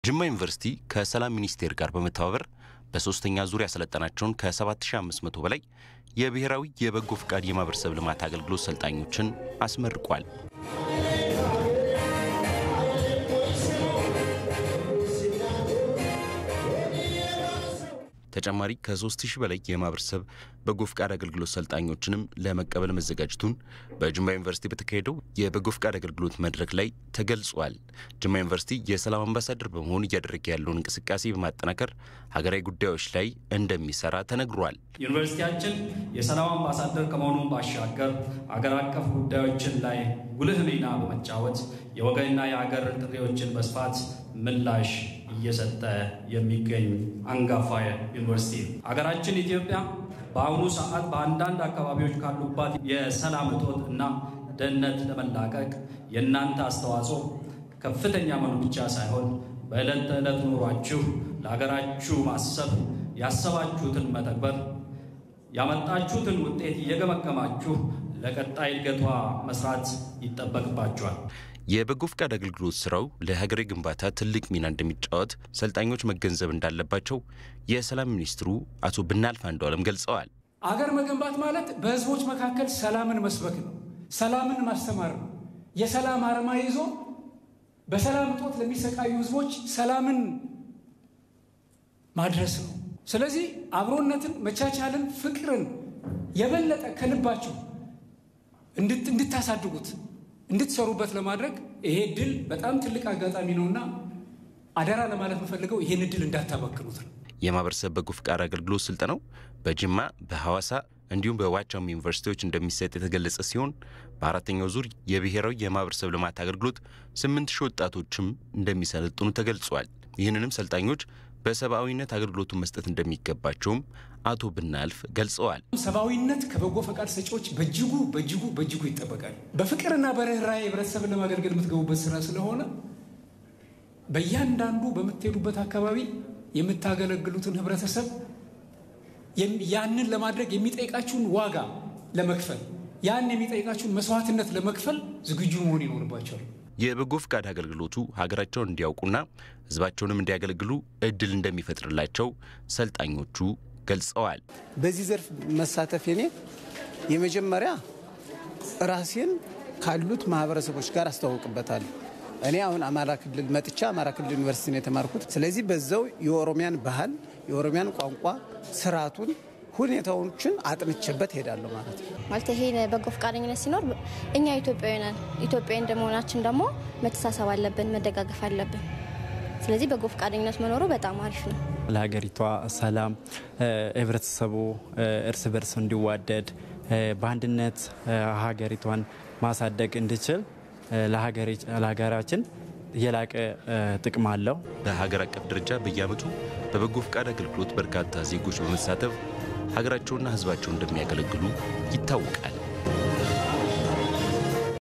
ጅማ ዩኒቨርሲቲ ከሰላም ሚኒስቴር ጋር በመተባበር በሶስተኛ ዙር ያሰለጠናቸውን ከ7500 በላይ የብሔራዊ የበጎ ፍቃድ የማህበረሰብ ልማት አገልግሎት ሰልጣኞችን አስመርቋል። ተጨማሪ ከ3000 በላይ የማህበረሰብ በጎ ፍቃድ አገልግሎት ሰልጣኞችንም ለመቀበል መዘጋጀቱን በጅማ ዩኒቨርሲቲ በተካሄደው የበጎ ፍቃድ አገልግሎት መድረክ ላይ ተገልጿል። ጅማ ዩኒቨርሲቲ የሰላም አምባሳደር በመሆን እያደረገ ያለውን እንቅስቃሴ በማጠናከር ሀገራዊ ጉዳዮች ላይ እንደሚሰራ ተነግሯል። ዩኒቨርሲቲያችን የሰላም አምባሳደር ከመሆኑን ባሻገር አገር አቀፍ ጉዳዮችን ላይ ጉልህ ሚና በመጫወት የወገንና የሀገር ጥሪዎችን በስፋት ምላሽ እየሰጠ የሚገኝ አንጋፋ ዩኒቨርሲቲ ነው። ሀገራችን ኢትዮጵያ በአሁኑ ሰዓት በአንዳንድ አካባቢዎች ካሉባት የሰላም እጦት እና ደህንነት ለመላቀቅ የእናንተ አስተዋጽኦ ከፍተኛ መሆኑ ብቻ ሳይሆን በዕለት ተዕለት ኑሯችሁ ለሀገራችሁ ማሰብ፣ ያሰባችሁትን መተግበር፣ ያመጣችሁትን ውጤት እየገመገማችሁ ለቀጣይ እድገቷ መስራት ይጠበቅባችኋል። የበጎ ፍቃድ አገልግሎት ስራው ለሀገራዊ ግንባታ ትልቅ ሚና እንደሚጫወት ሰልጣኞች መገንዘብ እንዳለባቸው የሰላም ሚኒስትሩ አቶ ብናልፍ አንዱዓለም ገልጸዋል። አገር መገንባት ማለት በህዝቦች መካከል ሰላምን መስበክ ነው። ሰላምን ማስተማር ነው። የሰላም አርማ ይዞ በሰላም እጦት ለሚሰቃዩ ህዝቦች ሰላምን ማድረስ ነው። ስለዚህ አብሮነትን፣ መቻቻልን፣ ፍቅርን የበለጠ ከልባችሁ እንድታሳድጉት እንድትሰሩበት ለማድረግ ይሄ ድል በጣም ትልቅ አጋጣሚ ነውና አደራ ለማለት የምፈልገው ይሄን እድል እንዳታባክኑት ነው። የማህበረሰብ በጎ ፍቃድ አገልግሎት ስልጠናው በጅማ በሐዋሳ እንዲሁም በዋቻም ዩኒቨርሲቲዎች እንደሚሰጥ የተገለጸ ሲሆን በአራተኛው ዙር የብሔራዊ የማህበረሰብ ልማት አገልግሎት ስምንት ሺህ ወጣቶችም እንደሚሰለጥኑ ተገልጿል። ይህንንም ሰልጣኞች በሰብአዊነት አገልግሎቱን መስጠት እንደሚገባቸውም አቶ ብናልፍ ገልጸዋል። ሰብአዊነት ከበጎ ፈቃድ ሰጪዎች በእጅጉ በእጅጉ በእጅጉ ይጠበቃል። በፍቅርና በርኅራኄ ህብረተሰብን ለማገልገል የምትገቡበት ስራ ስለሆነ በእያንዳንዱ በምትሄዱበት አካባቢ የምታገለግሉትን ህብረተሰብ ያንን ለማድረግ የሚጠይቃችሁን ዋጋ ለመክፈል ያን የሚጠይቃችሁን መስዋዕትነት ለመክፈል ዝግጁ መሆን ይኖርባቸዋል። የበጎ ፍቃድ አገልግሎቱ ሀገራቸውን እንዲያውቁና ህዝባቸውንም እንዲያገለግሉ እድል እንደሚፈጥርላቸው ሰልጣኞቹ ገልጸዋል። በዚህ ዘርፍ መሳተፍ የኔ የመጀመሪያ ራሴን ካሉት ማህበረሰቦች ጋር አስተዋውቅበታለሁ። እኔ አሁን አማራ ክልል መጥቻ አማራ ክልል ዩኒቨርሲቲ ነው የተማርኩት። ስለዚህ በዛው የኦሮሚያን ባህል፣ የኦሮሚያን ቋንቋ፣ ስርዓቱን፣ ሁኔታዎችን አጥንቼበት ሄዳለሁ ማለት ነው። ማለት ይሄ በጎ ፈቃደኝነት ሲኖር እኛ ኢትዮጵያዊ ነን። ኢትዮጵያዊ እንደመሆናችን ደግሞ መተሳሰብ አለብን፣ መደጋገፍ አለብን። ስለዚህ በጎ ፈቃደኝነት መኖሩ በጣም አሪፍ ነው። ለሀገሪቷ ሰላም ህብረተሰቡ እርስ በርስ እንዲዋደድ በአንድነት ሀገሪቷን ማሳደግ እንዲችል ለሀገራችን የላቀ ጥቅም አለው። በሀገር አቀፍ ደረጃ በየዓመቱ በበጎ ፍቃድ አገልግሎት በርካታ ዜጎች በመሳተፍ ሀገራቸውና ህዝባቸው እንደሚያገለግሉ ይታወቃል።